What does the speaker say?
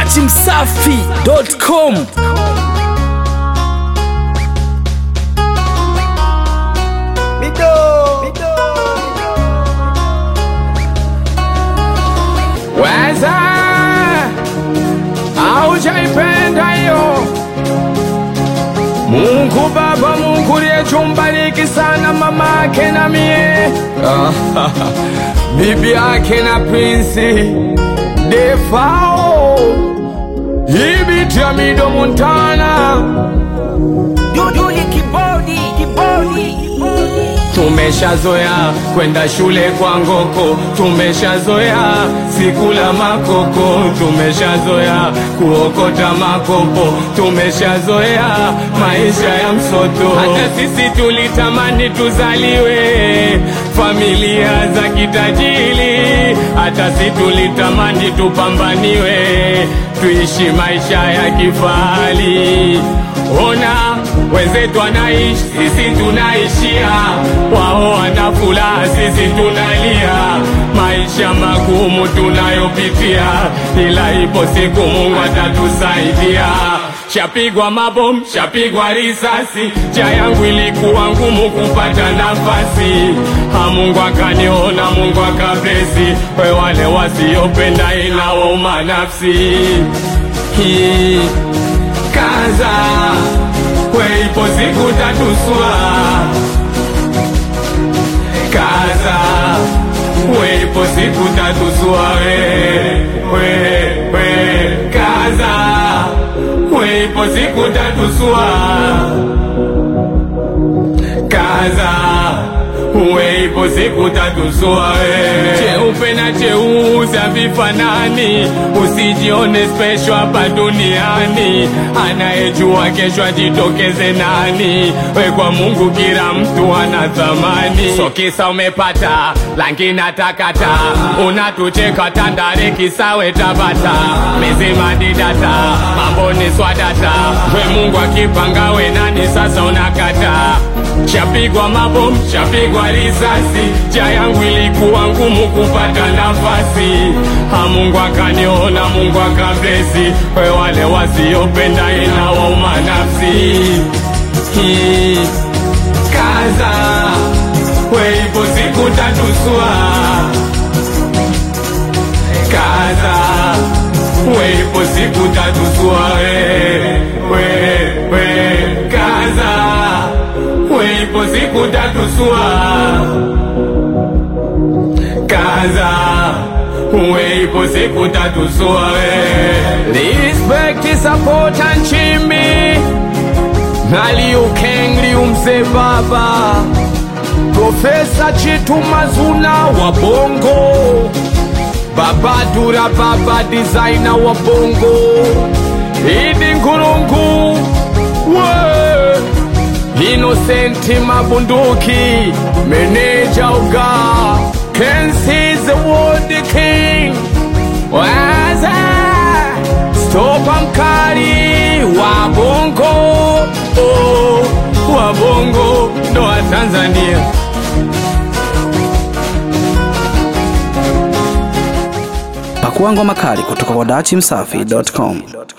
dachimsafi.com Weza aujaipenda hiyo Mungu Baba, Mungu liyechumbariki sana mama yake na mie bibi yake na Prince Defao ibiti ya Mido Montana Duduli kibodi kibodi Tumeshazoea kwenda shule kwa ngoko, tumeshazoea sikula makoko, tumeshazoea kuokota makopo, tumeshazoea maisha ya msoto. Hata sisi tulitamani tuzaliwe familia za kitajiri, hata sisi tulitamani tupambaniwe, tuishi maisha ya kifahari. Ona wenzetu wanaishi, sisi tunaishia, wao wana furaha, sisi tunalia. Maisha magumu tunayopitia, ila ipo siku Mungu atatusaidia. Shapigwa mabomu, shapigwa risasi, njia yangu ilikuwa ngumu kupata nafasi. Ha, Mungu akaniona, Mungu akapesi, we wale wasiopenda inawauma nafsi hii kaza weipo siku tatuswa kaza weipo siku tatuswa we, we, we. kaza weipo siku tatuswa kaza weipo siku tatuswa we. cheupe na cheusi havifanani usijione special hapa duniani anayejua kesho ajitokeze nani we kwa mungu kila mtu ana thamani so kisa umepata langi na takata unatucheka tandare kisawe tabata mizima didata mambo ni swadata we mungu akipanga we nani sasa unakata Shapigwa mabomu, shapigwa risasi, njia yangu ilikuwa ngumu kupata nafasi. Ha, Mungu akaniona, Mungu akablesi, we wale wasiopenda inawauma nafsi. Hii, Kaza, we ipo siku tatuswa. Kaza, we ipo siku tatuswa. We, we, we, kaza weipo siku tatusua kaza weipo siku tatusua respect support and chimbi naliukeng liumze baba profesa chitu mazuna wa bongo baba dura baba designer wa bongo idi ngurungu we Innocent Mabunduki, Meneja Uga, Kensi the World King, Waza, Stopa Mkali, Wabongo, oh, Wabongo, ndo wa Tanzania. Pakua ngoma kali kutoka kwa dachimsafi.com.